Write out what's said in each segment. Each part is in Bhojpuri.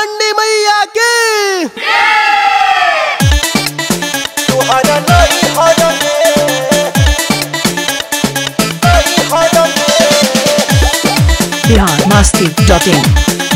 चंडी मैया की तुहरा नहीं हरमे नहीं हरमे बिहार मस्ती डॉट इन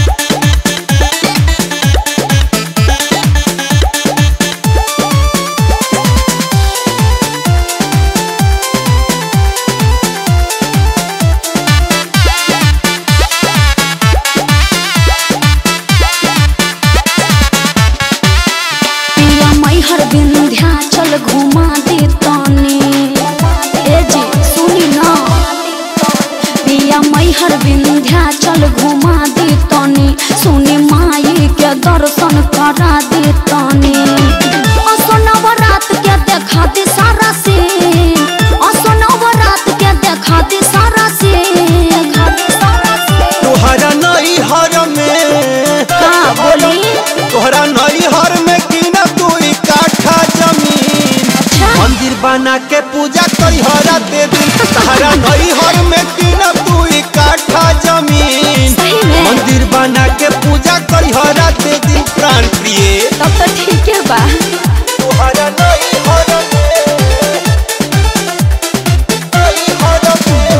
पिया मैहर विंध्याचल घुमा दे तनी ए जी सुनी ना पिया मैहर विंध्याचल घुमा दे तनी सुनी माई के दर्शन करा दे तनी असो रात के देखा दे सारा से असो रात के देखा दे सारा से देखा दे सारा से तुहरा नहीं हरमे का बोली तोहरा नहीं हर में की न तू काठा जमीन अच्छा मंदिर बना के पूजा करी हरा दे दिन तहरा नहीं हर में की न तू काठा जमीन सही में मंदिर बना के पूजा करी हरा दे दिन प्राण प्रिय तब तो ठीक है बा तुहरा नहीं हर में नहीं हर में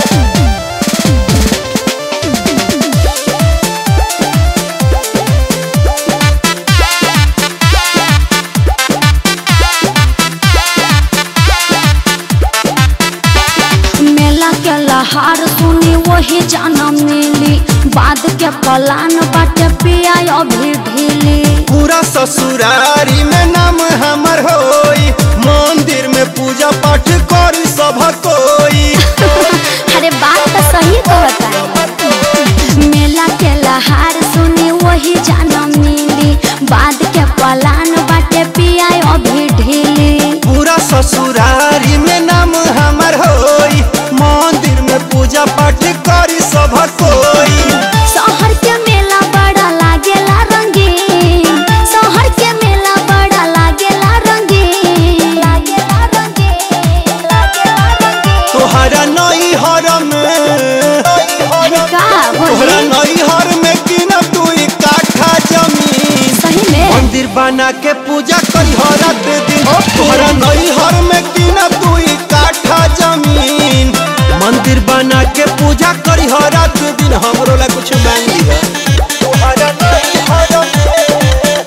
मेला के लहार सुनी वही जाना मिली बाद के पलान बाटे पिया अभी ढीली पूरा ससुरारी में नाम हमर होई मंदिर में पूजा पाठ करी सब कोई अरे बात तो सही कहता मेला के लहार सुनी वही जाना मिली बाद के पलान बाटे पिया अभी ढीली पूरा ससुरारी में नाम हमर होई मंदिर में पूजा पाठ करी सब कोई शहर के मेला बड़ा लागेला रंगीन शहर के मेला बड़ा लागेला रंगीन लागेला रंगीन लागेला रंगीन तोहरा नई हर में अरे का तोहरा बोली नई हर में की न तू काठा जमीन सही में मंदिर बना के पूजा करी हरा दे दिन ओके। तोहरा नई हर में की न तू काठा जमीन मंदिर बना के पूजा करी हरा दे दिन हमरो ला कुछ मांग दिया तोहरा नई हर में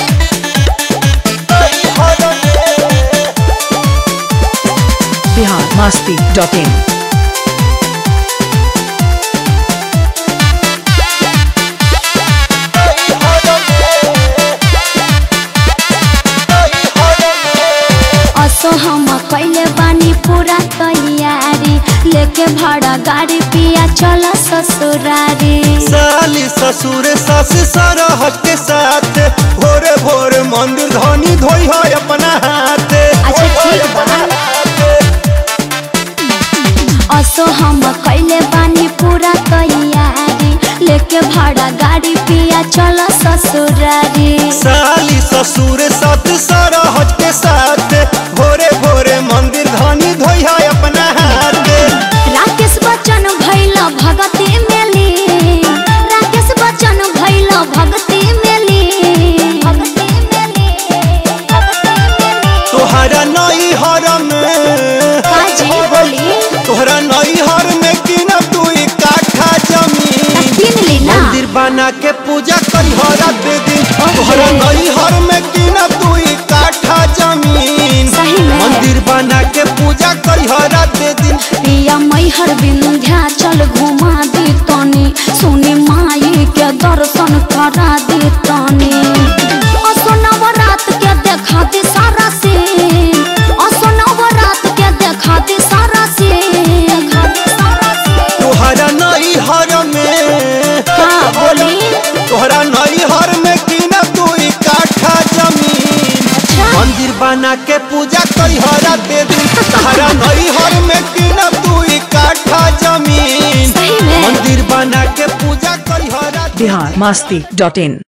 नई हर में बिहार मस्ती डॉट इन नई हर में नई हर में असो हम कैले बानी पूरा तैयारी लेके भाड़ा गाड़ी पिया चल ससुरारी साली ससुर सास सरहट के साथ भोरे भोरे मंदिर धनी धोई है अपना हाथ अच्छा, ठीक बा। असो हम कैले बानी पूरा तैयारी लेके भाड़ा गाड़ी पिया चल ससुरारी साली ससुर साथ सरहट के साथ भोरे भोरे मंदिर धनी धोई है अपना हाथ राकेश बच्चन भैल भगती मेली राकेश बच्चन भैल भगती मेली भगती मेली भगती मेली तोहरा नई हर में काजी बोली तोहरा नई हर में की न तू काठा जमीन किन ली ना मंदिर बना के पूजा करी हरा दे दिन तोहरा नई हर में की न तू काठा जमीन सही में मंदिर बना के पूजा करी हरा दे दिन पिया मैहर विंध्याचल घुमा दी तनी सुनी माई के दर्शन करा दी तनी असो नवरात के देखा दी सारा से असो नवरात के देखा दी सारा से देखा दी सारा से तोहरा नई हर में का बोली तोहरा नई हर में की न तू काठा जमीन अच्छा मंदिर बना के पूजा करी हरा दे दिन तोहरा नई हर में की न तू काठा जमीन सही में मंदिर बना के पूजा करी हरा दे बिहार मस्ती डॉट इन